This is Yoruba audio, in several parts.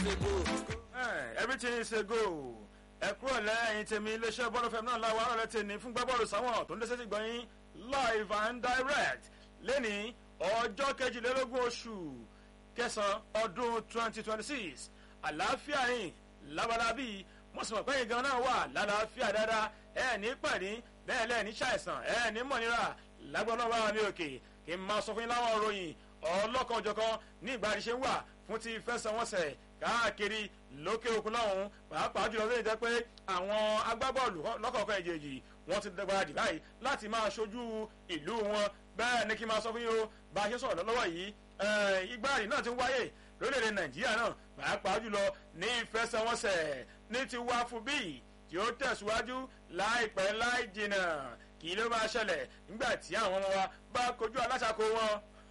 a go. everything is a go ẹ kúrò lẹ́yìn tèmi iléeṣẹ́ bọ́ọ̀lù fẹ́mi náà láwọn ará lẹ́tẹ̀ ní fún gbábọ́ọ̀lù sáwọn tó ń dé sétí gbọ̀nyìn live and direct lẹ́ni ọjọ́ kejìlélógún oṣù kẹsàn-án ọdún twenty twenty six àlàáfíà yìí labalábí mọ̀sùlùmọ̀ pẹ́yìn gan náà wà lálàáfíà dáadáa ẹ ní pẹ̀lú bẹ́ẹ̀ lẹ́ẹ̀ ní ṣàìsàn ẹ ní mọ̀nira lágbọ́nà bá mi òkè kí n máa sọ fún yín láwọn òròyìn ọlọ́kanòjọ̀kan ní ìgbà àdìṣe ń wà fún ti fẹsẹ̀wọnsẹ̀ káàkiri lókè òkun lọ́hùn pàápàá jùlọ lóye jẹ́ pé àwọn agbábọ́ọ̀lù lọ́kọ̀ọ̀kan ìjèjì wọ́n ti dẹ́gbàdì báyìí láti máa ṣojú ìlú wọn bẹ́ẹ̀ ni kí n máa sọ fún yín o bá a ṣe sọ̀rọ̀ lọ́wọ́ yìí ìgbàdì náà ti ń wáyé lórílẹ̀‐èdè nàìjíríà náà pàápàá jùlọ ní ìfẹsẹ̀wọnsẹ̀ ní ti wá fún bíi tí ó tẹ̀síwájú láìpẹ́ láì jìnnà kí ló máa ṣẹlẹ̀ nígbà tí àwọn ọmọ wa bá kojú aláṣàkó wọn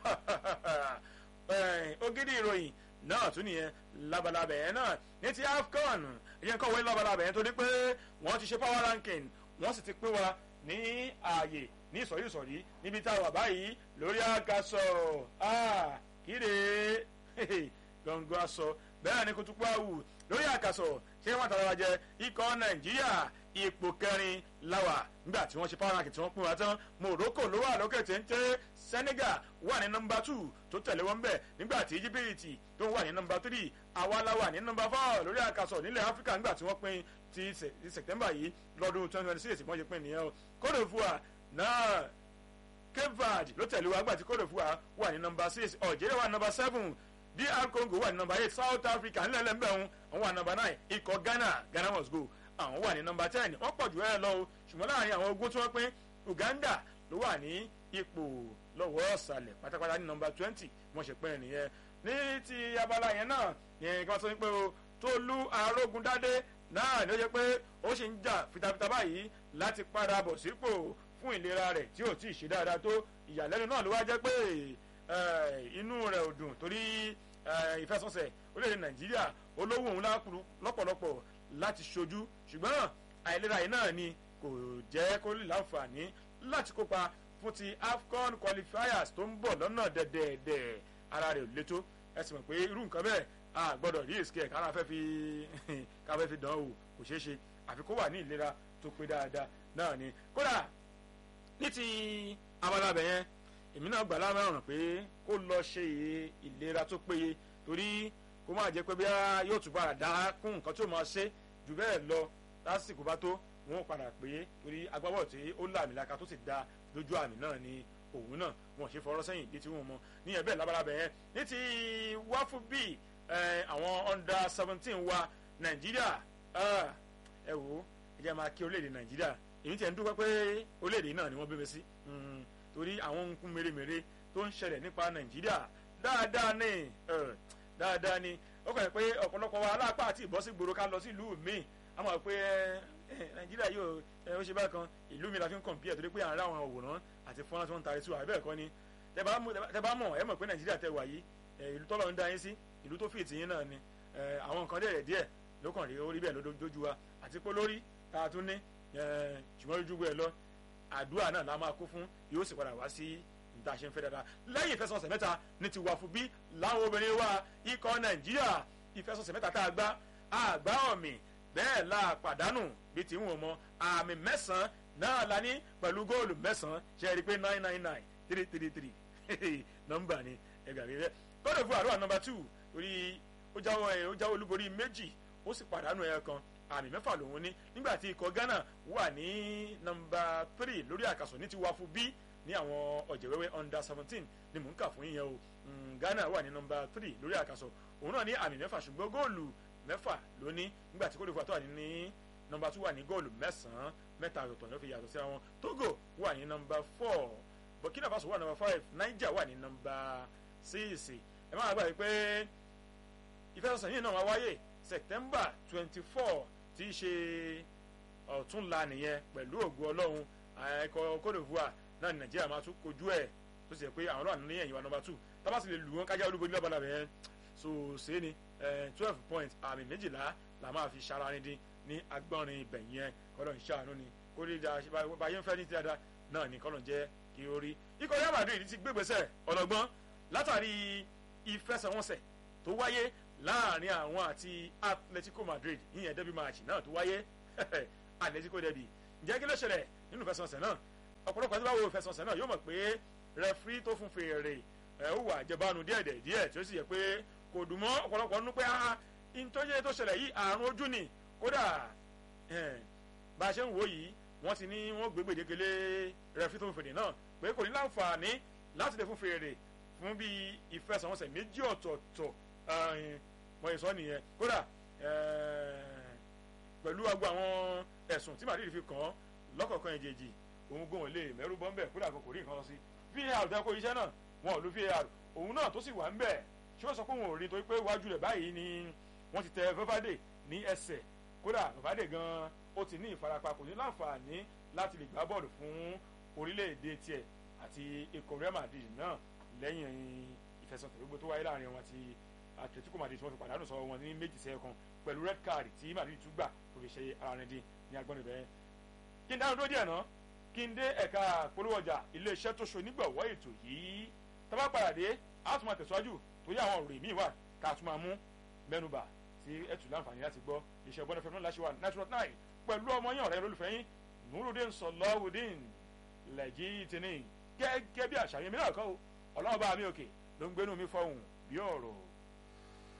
ògidì ìròyìn náà tún nìyẹn labalábẹ̀ yẹn náà ní ti afcon ìyẹn kọ̀wé labalábẹ̀ yẹn torí pé wọ́n ti ṣe power ranking wọ́n sì ti pín wa ní ààyè ní ìsọ̀rí ìsọ̀rí níbi tá a wà báyìí lórí àgàsọ̀ kíre gbọ̀ngàn aṣọ bẹ́ẹ̀ ni kutupu awù lórí àgàsọ̀ ṣé wọ́n tàbí wa jẹ ikọ̀ nàìjíríà ipò kẹrin láwà nígbà tí wọ́n ṣe power ranking tí wọ́n pín wa tán morocco ló wà lókè téńté senegal wà ní nọmba two tó tẹ̀lé wọn bẹ́ẹ̀ nígbà tí íjíbítì tó wà ní nọmba three awala wà ní nọmba four lórí àkàsọ̀ nílẹ̀ áfíríkà nígbà tí wọ́n pín ti september yìí lọ́dún twenty twenty six wọ́n ṣe pín nìyẹn o cote divoire náà cape verde ló tẹ̀lé wa nígbà tí cote divoire wà ní nọmba six algeria wà ní nọmba seven dr congo wà ní nọmba eight south africa nílẹ̀ lẹ́mbẹ̀rún àwọn wà ní nọmba nine ikọ̀ ghana ghana must go àwọn wà ní nọmba ten wọ́n pọ̀ jù ẹ́ lọ o ṣùgbọ́n láàrin àwọn ogún tí wọ́n pín uganda ló wà ní ipò lọ́wọ́ ọ̀sàlẹ̀ pátápátá ní nọmba twenty wọ́n ṣe pín nìyẹn ní ti abala yẹn náà yẹn kí wọ́n sọ pé o tólú arógundádé náà ni ó jẹ́ pé ó sì ń jà fitafita báyìí láti padà bọ̀ sípò fún ìlera rẹ̀ tí ò tí ì ṣe dáadáa tó ìyàlẹ́nu náà ló wá jẹ́ pé inú rẹ̀ ò dùn torí ìfẹsọ̀sẹ̀ orílẹ̀-èdè nàìjíríà olówó òun lọ́pọ̀lọpọ̀ láti ṣojú ṣùgbọ́n àìlera yìí náà ni kò jẹ́ kó lè láǹfààní láti kópa fún ti afcon qualifiers tó ń bọ̀ lọ́nà dẹ̀dẹ̀dẹ̀ ara rẹ̀ ò létó ẹ sì mọ̀ pé irú nǹkan bẹ́ẹ̀ a gbọ́dọ̀ rí èsì kẹ̀ kára fẹ́ fi ká fẹ́ fi dán o kò ṣeé ṣe àfi kó wà ní ìlera tó pé dáadáa náà ni kódà ní ti abala bẹ̀ yẹn èmi náà gbà lámẹ́ràn pé kó lọ ṣe ìlera tó péye torí kó má jẹ́ pé bí yóò tún padà dá kún nǹkan tó máa ṣe jù bẹ́ẹ̀ lọ lásìkò bá tó wọn ò padà pé torí agbábọ̀ tí ó làmìlaka tó sì da lójú àmì náà ni òun náà wọn ṣe fọwọ́rọ́ sẹ́yìn bí tí wọ́n mọ ní ẹ̀bẹ̀ labalábẹ̀ yẹn ní ti wáfù bíi àwọn under seventeen wa nàìjíríà ẹ wò ó ẹ jẹ́ máa kí orílẹ̀-èdè nàìjíríà èyí tí ẹ̀ ń dúpẹ́ pé orílẹ̀-èdè náà ni wọ́n bí mi sí torí àwọn nǹkan mèremère tó ń ṣẹlẹ̀ nípa nàìjíríà dáadáa ní dáadáa ní ó kàn pé ọ̀pọ̀lọpọ̀ wa aláàpá àti ìbọ́sí gbòòrò ká lọ sí ìlú míì a mọ̀ pé nàìjíríà yóò ó ṣe bákan ìlú mi la fi ń kọ̀m̀pìẹ̀ torí pé à ń rá àwọn òwòrán àti fọ́nrán tí wọ́n ń tari sí wa bẹ́ẹ̀ kọ́ ni tẹ bá mọ̀ ẹ mọ̀ pé nàìjíríà tẹ wà yìí ìlú tọ́lọ̀ ń dá yín sí ìlú tó fìtì yín náà ni àwọn nǹkan díẹ̀ díẹ̀ ló kàn rí orí bẹ́ẹ̀ lójú wa àti pé lórí tá a tún ní ṣùgbọ́n lójú gbé ẹ lọ àdúrà náà la máa kó fún yóò sì padà wá sí ìta ṣe ń fẹ́ dáadáa lẹ́yìn ìfẹsọ̀sẹ̀ mẹ́ta ní ti wà fún bí láwọn obìnrin wa ikọ̀ nàìjíríà ìfẹsọ̀sẹ̀ mẹ́ta tá a gbá àgbá ọ̀mì bẹ́ẹ̀ la pàdánù bí tí ń wọ̀n mọ́ àmì mẹ́sàn-án náà la ní pẹ̀lú góòlù mẹ́sàn-án ṣe é rí i pé nine nine nine three three three nọ́mbà ni ẹgbàá rẹ kọ́dọ̀ fún àdúrà nọ́mbà two orí ó jáwọ́ ẹ̀ ó jáwọ́ olúborí méjì ó sì pàdánù ẹ̀ kan àmì mẹ́fà lòun ní nígbà tí ikọ̀ ghana wà ní nọ́mbà three lórí àkàsọ̀ ní ti wá fún bí ní àwọn ọ̀jẹ̀wẹ́wẹ́ under seventeen ni mò ń kà fún yíyan o ghana wà ní nọ́mbà three lórí àkàsọ̀ òun náà ní àmì mẹ́fà ṣùgbọ́n góòlù mẹ́fà ló ní nígbà tí kódìfà tó wà ní nọ́mbà two wà ní góòlù mẹ́sàn-án mẹ́ta ọ̀tọ̀ ló fi yàtọ̀ sí àwọn togo wà ní nọ́mbà four burkina faso wà ní nọ́mbà five niger wà ní nọ́mbà six ẹ máa gbà pé ìfẹsọ̀sẹ̀ yìí náà wá wáyé september twenty four tí í ṣe ọ̀túnla nìyẹn pẹ̀lú ògùn ọlọ́run ẹ̀kọ́ cote divoire náà ní nàìjíríà máa tún kojú ẹ̀ tó sì yẹ pé àwọn ọlọ́run ní ẹ̀yìn wa nọ́mbà two tábà sì lè lù wọ́n kájá olúborí lọ́bàlà bẹ́ẹ̀ so ṣe ni twelve points àmì méjìlá la máa fi ṣara ní dín ní agbọ́nrin ibẹ̀ yẹn kọ́lọ̀ ń ṣàánú ni kó lè da báyé ń fẹ́ ní tíyàdá náà ní kọ́lọ̀ jẹ́ kí ó rí ikọ̀ Real Madrid ti gbégbèsè ọlọ́gbọ́n látàrí ìfẹsẹ̀wọnsẹ̀ tó wáyé láàrin àwọn àti Atletico Madrid ìyẹn derby match náà tó wáyé Atletico derby ǹjẹ́ kí ló ṣẹlẹ̀ nínú ìfẹsẹ̀wọnsẹ̀ náà ọ̀pọ̀lọpọ̀ àti báwo ìfẹsẹ̀wọnsẹ̀ náà yóò mọ̀ pé rẹfrí tó fún fèrè ẹ̀ ó wà jẹbánu díẹ̀ díẹ̀ tí ó sì yẹ pé kò dùn mọ́ ọ̀pọ̀lọpọ̀ nínú pé ah ìtọ́jú tó ṣẹlẹ̀ yìí àrùn ojú ni kódà bá a ṣe ń wò yìí wọ́n ti ní wọ́n gbé gbèdéke rẹfrí tó fún fèrè náà pé kò ní láǹfààní láti lè fún fèrè fún bí ìfẹsẹ̀wọnsẹ̀ méjì ọ̀tọ̀ọ̀tọ̀ wọ́n yìí sọ nìyẹn kódà pẹ̀lú agbo àwọn ẹ̀sùn tí Madrid fi kàn án lọ́kọ̀ọ̀kan ìjèjì òun gbóhùn lè mẹ́rù bọ́ ń bẹ̀ kódà kò kò rí nǹkan lọ sí VAR tẹ́ kó iṣẹ́ náà wọn ò lu VAR òun náà tó sì wà ń bẹ̀ ṣé wọ́n sọ pé wọn ò rí torí pé iwájú rẹ̀ báyìí ni wọ́n ti tẹ Valverde ní ẹsẹ̀ kódà Valverde gan ó ti ní ìfarapa kò ní láǹfààní láti lè gbá bọ́ọ̀lù fún orílẹ̀-èdè tiẹ̀ àti ikọ̀ Real Madrid náà lẹ́yìn ìfẹsọ̀tẹ̀ gbogbo tó wáyé láàrin wọn àti Atletico Madrid tí wọ́n fi pàdánù sọ wọn ní méjì sẹ́ẹ̀kan pẹ̀lú red card tí Madrid tún gbà tó fi ṣe ara rẹ̀ dín ní agbọ́n ibẹ̀ kí n dáhùn tó díẹ̀ náà kí n dé ẹ̀ka polówó ọjà iléeṣẹ́ tó so nígbàwọ́ ètò yìí tábà padà dé a tún máa tẹ̀síwájú torí àwọn ọ̀rọ̀ míì wà ká tún máa mú mẹ́nubà tí ẹ tún láǹfààní láti gbọ́ iṣẹ́ bọ́n fẹ́ẹ́ láṣẹ wa natural nine pẹ̀lú ọmọ yín ọ̀rẹ́ olólùfẹ́ yín nurudin sọlọ́wùdín lẹ́jì tìní gẹ́gẹ́ bí àṣàyàn mi náà kọ́ ọlọ́run bá mi òkè ló ń gbénu mi fọ́hùn bí ọ̀rọ̀